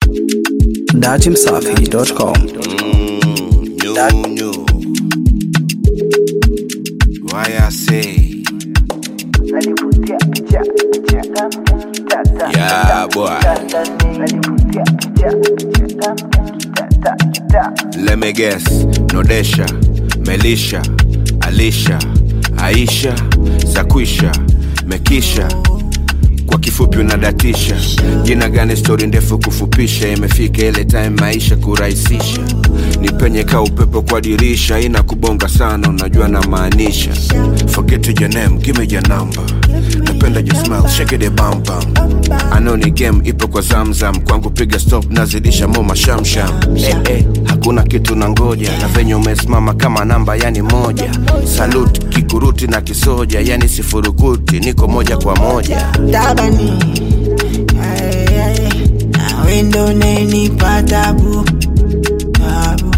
datimsafi.com. No, no. Why I say, yeah, boy. Let me guess. Nodesha, Melisha, Alisha, Aisha, Zakwisha, Mekisha. Kwa kifupi unadatisha jina gani? Stori ndefu kufupisha, imefika ile time maisha kurahisisha. Ni penye ka upepo kwa dirisha, ina kubonga sana, unajua na maanisha. Forget your name, give me your number. Napenda your smile, shake it bam bam. I know ni game ipo kwa zamzam, kwangu piga stop, nazidisha mo mashamsham. Eh, eh, hakuna kitu na ngoja, na venye umesimama kama namba, yani moja. Salute kikuruti na kisoja, yani sifurukuti, niko moja kwa moja. tabani Ay, ay, nawe ndo unanipa tabu tabu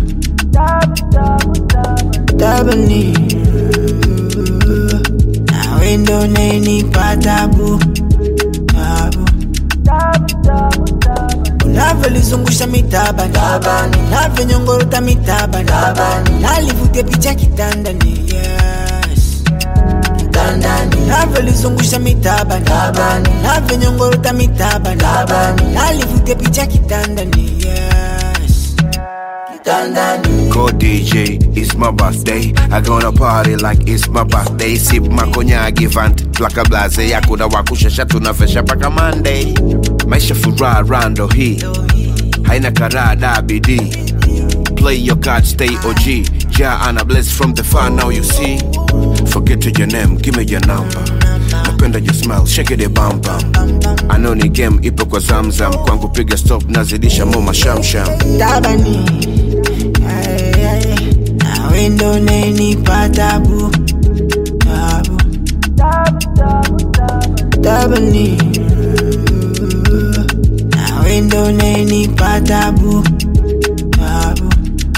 tabani nawe ndo unanipa tabu tabu unavyolizungusha mitabani navyonyongorota mitabani nalivutia picha kitandani yes kitandani navyolizungusha mitabani navyonyongorota mitabani nalivutia picha kitandani yes kitandani Go DJ, it's my birthday. I gonna party like it's my birthday. Sip makonyagi vant plaka blaze yakuna wakushasha tunafesha paka Monday. Maisha furaha rando hii haina karada bidii. Play your card, stay OG. Ja ana bless from the far now you see. Forget your name, give me your number. Napenda your smile, shake it bam bam. I know ni game ipo kwa zamzam, kwangu piga stop, nazidisha mo mashamsham. tabani Ay, ay, nawe ndo unanipa tabu tabu tabani nawe ndo unanipa tabu tabu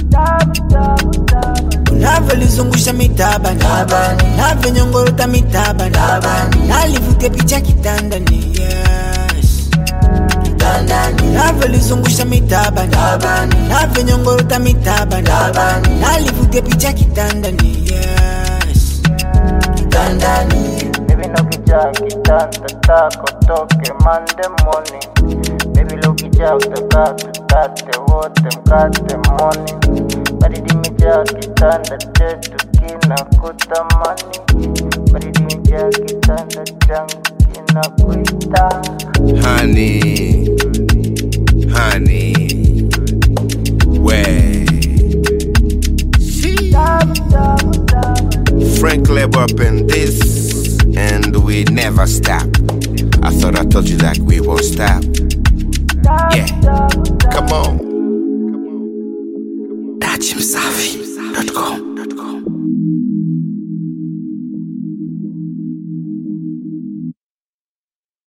unavyolizungusha mitabani navyonyongorota mitabani nalivutia picha kitandani yes navyolizungusha mitabani navyonyongorota mitabani nalivutia picha kitandani yes Baby no kijaa kitanda tako toke Monday morning Baby lo kijaa utakaa tutate wote mkate morning Baridi imejaa kitanda chetu kina kutamani Baridi imejaa kitanda changu kina kuita honey, honey, way. Frank Leb up in this, and we never stop. I thought I told you that we won't stop. Yeah, come on. datimsafi.com.